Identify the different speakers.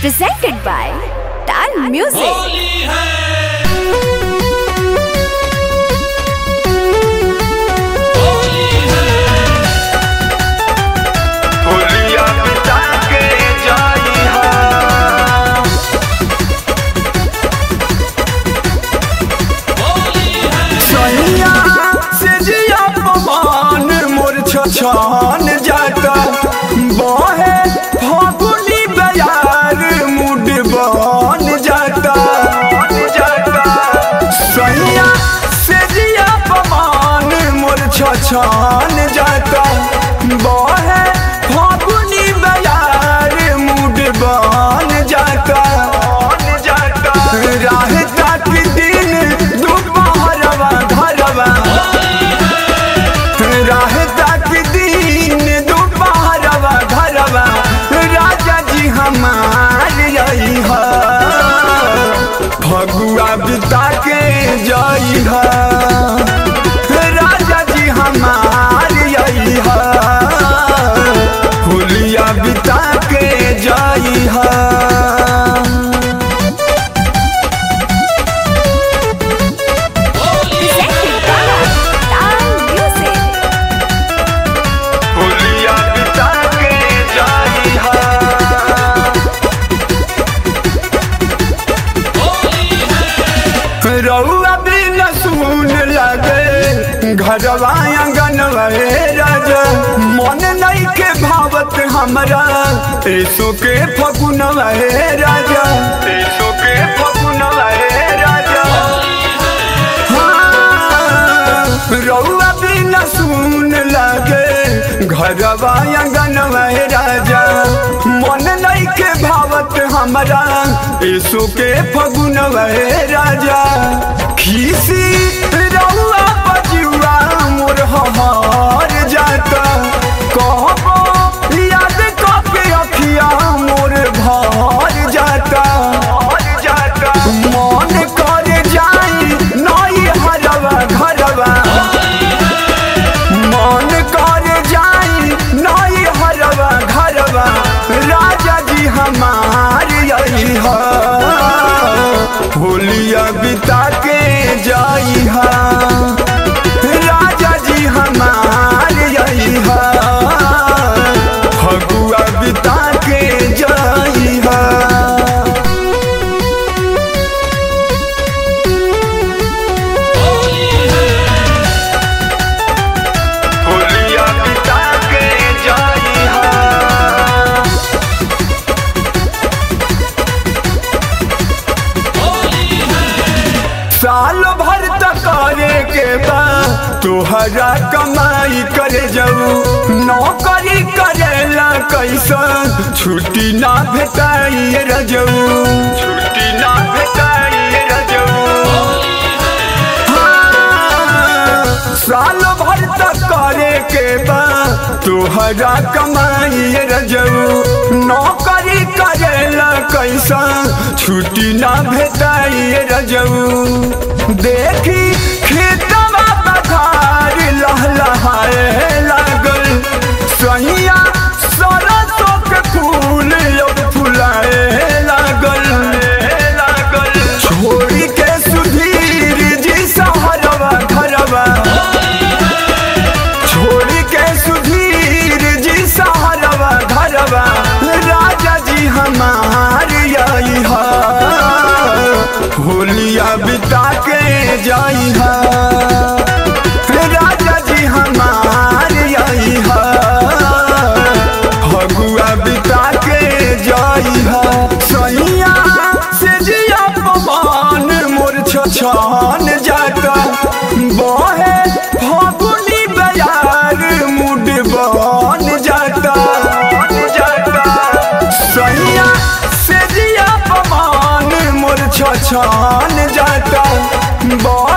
Speaker 1: presented by Tal Music.
Speaker 2: होलिया बिता के जाई हा सैया से जिया पवन मोर छछन जाता बहे फगुनी बयार मुड बन जाता जाता सैया से जिया पवन मोर छछन जाता बहे फगुनी बयार मुड बन जाता जाता राह तक दिन दोपहरवा घरवा राह तक दिन दोपहरवा घरवा राजा जी हमार यही है फगुआ बिता के जई है राजा जी हमार यही है होलिया बिता के जई है
Speaker 1: Presented by Tal Music.
Speaker 2: होलिया बिता के जाई हा रउआ बिन सुन लगे घरवा आंगनवा राजा मन नहीं के भावत हमरा ऐसो के फगुनवा राजा ऐसो के फगुनवा राजा हाँ, रउआ बिन सुन लगे घरवा आंगनवा राजा मन नहीं के भावत हमरा ऐसो के फगुनवा राजा खीसी रउआ बजुआ मोर हमार जाता कहबो याद कके अखिया मोर भर जाता जाता मन कर जाई नई हरवा घरवा मन कर जाई नई हरवा घरवा राजा जी हमार यही है होलिया बिता के जाई हा राजा जी हमार यही है फगुआ बिता के जाई हा होलिया बिता के जाई हा साल भर तक करे के बा तोहरा कमाई करे जाऊ नौकरी करेला कैसन छुट्टी ना भेटाई रजऊ छुट्टी ना भेटाई रजऊ साल भर तक करे के बा तोहरा कमाई रजऊ नौकरी करेला कैसा छुट्टी ना भेटाई रजऊ देखी खेतवा पथार लहलहाए लागल सहिया सरसों के फूल अब फुलाए लागल लागल छोड़ी के सुधीर जी सहरवा घरवा छोड़ी के सुधीर जी सहरवा घरवा राजा जी हमार यही है होलिया बिता के जाई है राजा जी हमार यही है फगुआ बिता के जाई है सैया से जिया पवन मोर छछन जाता बहे फगुनी बयार मुड बन जाता जाता सैया से जिया पवन मोर छछन जाता बहे